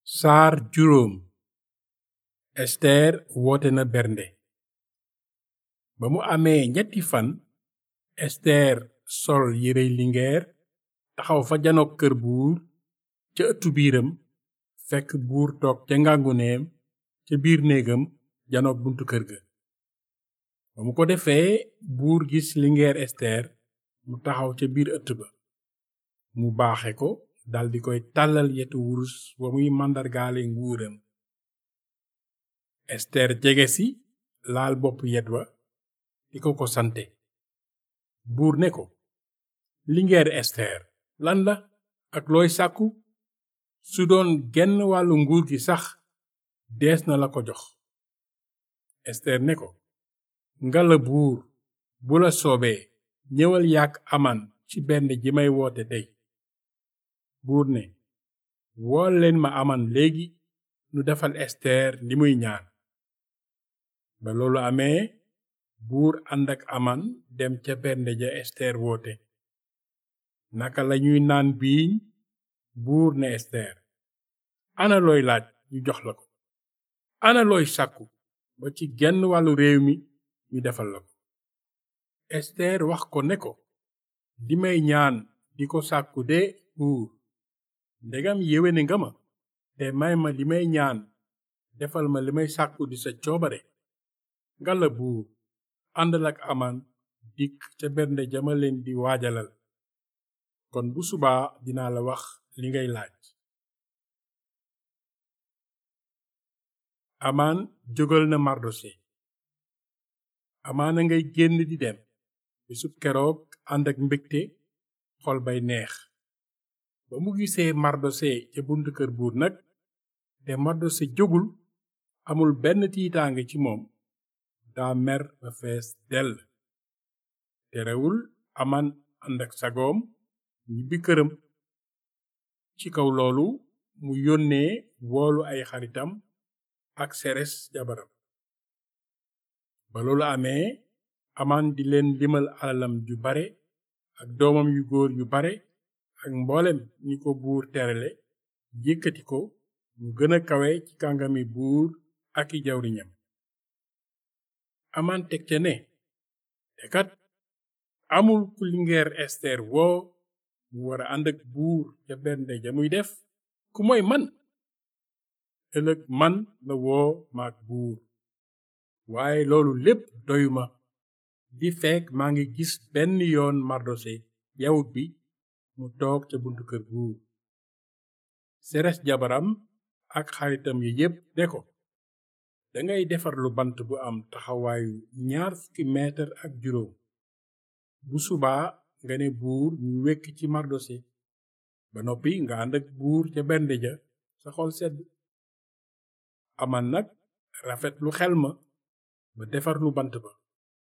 saar juróom ester woote na bernde ba mu amee ñetti fan ester sol yirey lingeer taxaw fa janook kër buur ca ëttu biiram fekk buur toog ca ngànguneem ca biir néegam janook buntu kër ga ba mu ko defee buur gis lingeer ester mu taxaw ca biir ëtt ba mu baaxe ko daldi koy tàllal yetu wurus wa muy màndargaale nguuram ester jege si laal bopp yet wa di ko ko sante buur ne ko lingeer ester lan la ak looy sàkku su doon genn wàllu nguur gi sax dees na la ko jox ester ne ko ngala buur bu la soobee ñëwal yàkk aman ci benn ji may woote tey buur ne wool leen ma aman léegi nu defal ester li muy ñaan ba loolu amee buur ànd ak aman dem ca bernde ja ester woote naka lañuy naan biiñ buur ne ester ana looy laaj ñu jox la ko ana looy sàkku ba ci genn wàllu réew mi ñu defal la ko ester wax ko ne ko li may ñaan di ko sàkku de buur ndegam yéwéne nga ma te may ma li may ñaan defal ma li may sàkku di sa coobare ngalla buur àndal ak aman dikk ca bernde jama leen di waajalal kon bu subaa dinaa la wax li ngay laaj amaan jógal na mardose amaana ngay génn di dem bisub keroog ànd ak mbégte xol bay neex ba mu gisee mardose ca buntu kër buur nag te mardose jógul amul benn tiitaange ci moom daa mer ba fees dell terewul aman ànd ak sagoom ñibbi këram ci kaw loolu mu yónnee woolu ay xaritam ak seres jabaram ba loolu amee aman di leen limal alalam ju bare ak doomam yu góor yu bare ak mboolem ñi ko buur terale yëkkati ko mu gën a kawe ci kàngami buur ak i jawriñam aman teg ca ne te kat amul ku lingeer ester woo mu wara ànd ak buur ca bernde ja muy def ku mooy man ëllëg man la woo maak buur waaye loolu lépp doyuma di fekk maa ngi gis benn yoon mardose yawut bi mu toog ca buntu kër buur seres jabaram ak xaritam yi yépp ne ko dangay defar lu bant bu am taxawaayu ñaar fukki meetar ak juróom bu subaa nga ne buur ñu wekk ci mardose ba noppi nga ànd ak buur ca bernde ja sa xol sedd aman nag rafet lu xel ma ba defar lu bant ba